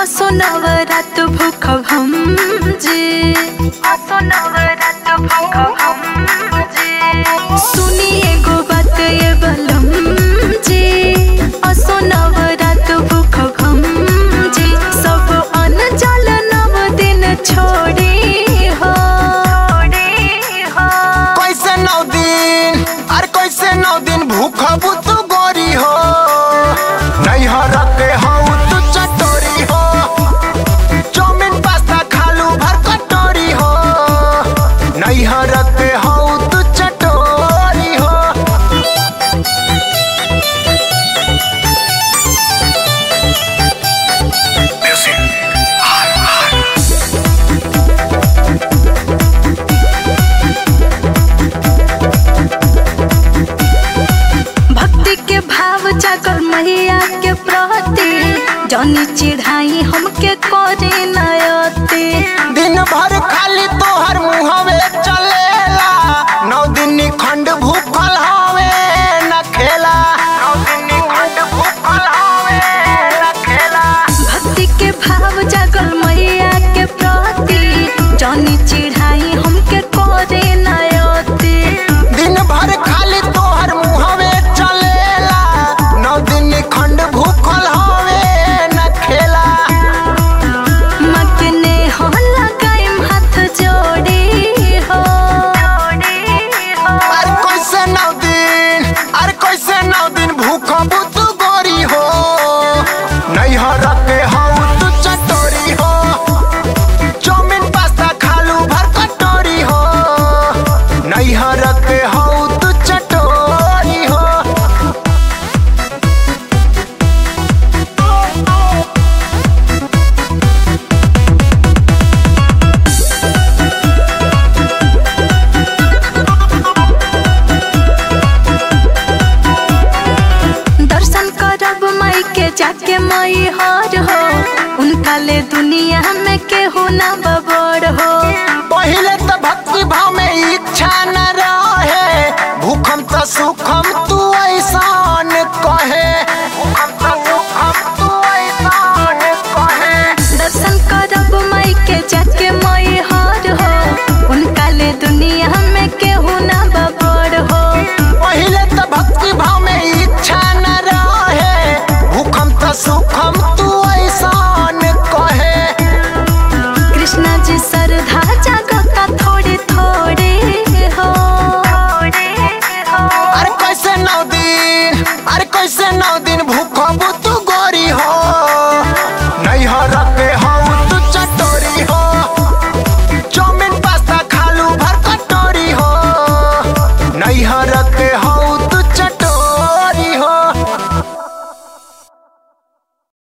असो नवरात भूख हम जी असो नवरात भूख हम जी सुनिए गो बात ये बलम जी असो नवरात भूख हम जी सब अन जल नव दिन छोड़ी हो कैसे नौ दिन अरे कैसे नौ दिन भूखबू तू गोरी हो नहीं हरके हऊ तू चटोरी हो चाउमीन पास्ता खालू भर कटोरी हो नहीं हरके हऊ तू चटोरी हो भक्ति के भाव जागर मैया के प्रति जनी चिढ़ाई हमके करे नयती दिन भर खाली तोहर मुहवे चलेला नौ दिन खंड भूखल हवे न खेला नौ दिन खंड भूखल हवे न खेला भक्ति के भाव जागर मैया के प्रति जनी चिढ़ाई हमके करे नयती दिन भर खाली तोहर मुहवे चलेला नौ दिन खंड भूखल हवे न खेला मकने हो लगाइम हाथ जोड़ी हो अरे कैसे नौ दिन अरे कैसे नौ दिन भूखबू तू गोरी हो नहीं हरके हऊ तू चटोरी हो चाउमीन पास्ता खालू भर कटोरी हो नहीं हरके हऊ तू चटोरी हो दर्शन करब माई के जाके मई हर हो उनका ले दुनिया में केहू ना बबड़ हो पहिले तो भक्ति भाव में इच्छा न रहे भूखम तो सुखम तू ऐसान कहे भूखम तो सुखम तू ऐसान कहे दर्शन करब माई के जाके मई हर हो उनका ले दुनिया में केहू ना बबड़ हो पहिले तो भक्ति भाव में इच्छा न रहे भूखम तो सुखम तू ऐसान कहे कृष्णा जी श्रद्धा जागता थोड़े थोड़े हो अरे कैसे नौ दिन अरे कैसे नौ दिन भूखबू तू गोरी हो